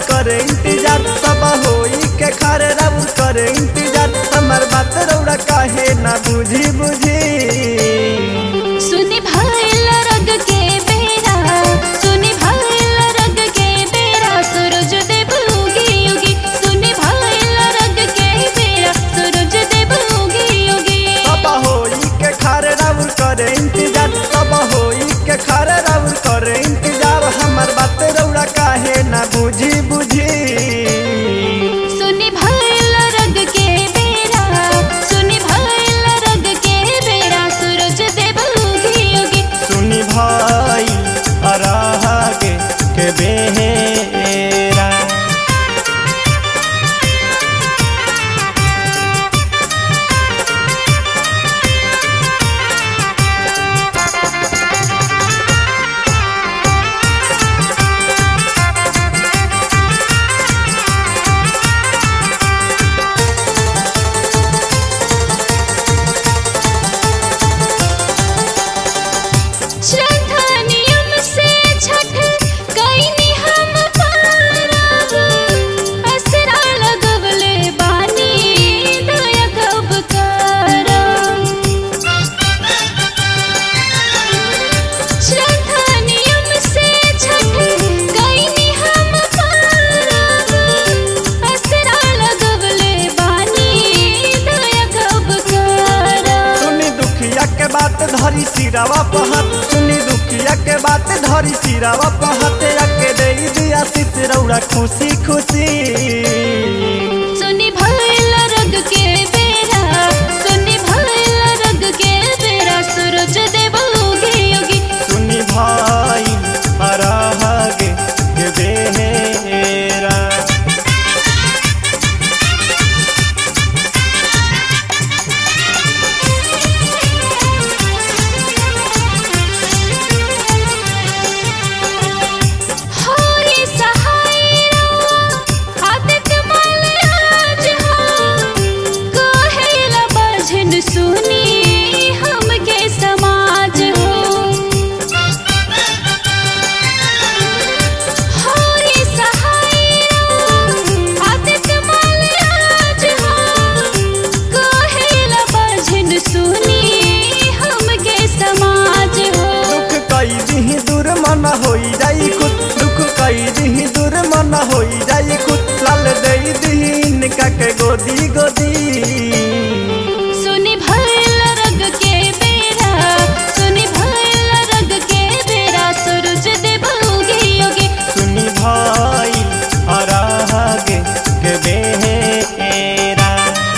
करे इंतजार सब होई के खारे राउर करे इंतजार हमर बात रौड़ा काहे ना बुझी बुझी सुनी भइल रग के बेरा सुनी भइल रग के बेरा सूरज देव उगी उगी सुनी भइल रग के बेरा सूरज देव उगी उगी सब होई के खारे राउर करे इंतजार सब होई के खारे राउर करे इंतजार हमर बात रौड़ा काहे ना बुझी बुझी सुनी भइल रग के बेरा सुनी भइल रग के बेरा सूरज देव उगी उगी सुनी भाई अरागे के बेरा श्रद्धा नियम से छठ कईनी हम पारब असरा लगवले बानी दया कब करब श्रद्धा नियम से छठ कईनी हम पारब असरा लगवले बानी दया कब करब सुनी दुखिया के बात धरी सिरावा पहत सुनी दुखिया के बात धरी सिरावा पहत के दे दिया सित रौड़ा खुशी खुशी सुनी भइल रग के बेरा सुनी भइल रग के बेरा सूरज देव उगी उगी सुनी भाई अरागे के बेरा होई सहाय रवा आदित्य मल आज हो कहेला बजन सुनी हमके समाज हो होई सहाय रवा आदित्य मल आज हो कहेला बजन सुनी हमके समाज हो दुख कई दिही दूर मन होई जाई खुद दुख कई दिही दूर मन होई जाई खुद लाल दे दिही इनका के गोदी गोदी सुनी भइल रग के बेरा सुनी भइल रग के बेरा सूरज देव उगी उगी सुनी भाई अरागे के बेरा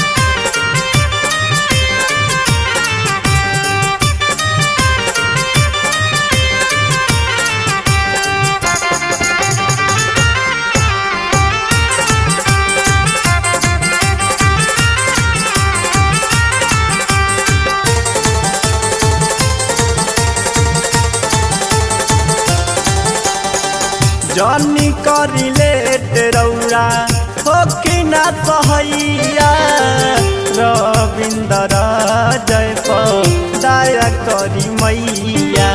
जनी करी लेट रौरा हो कि ना सहैया रविंदर जय दया करी मैया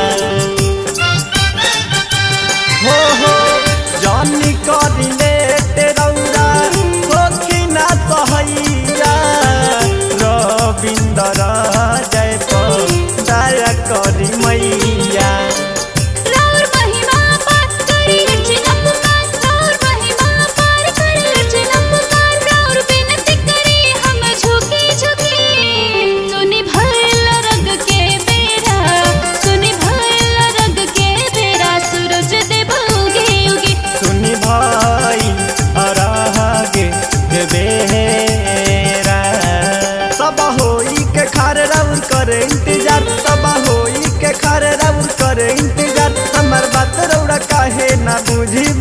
हो हो जनी करी लेट रौरा हो कि ना सहैया रविंदर जय दया करी मैया राउर महिमा पार करी रचना पुकार राउर महिमा पार करी रचना पुकार राउर विनती करी हम झुकी झुकी सुनी भइल रग के बेरा सुनी भइल रग के बेरा सूरज देव उगी उगी सुनी भाई अरागे के बेरा सब होई के खारे राउर करे इंतजार सब होई के खारे राउर करे इंतजार हमर बात रौड़ा काहे ना बुझी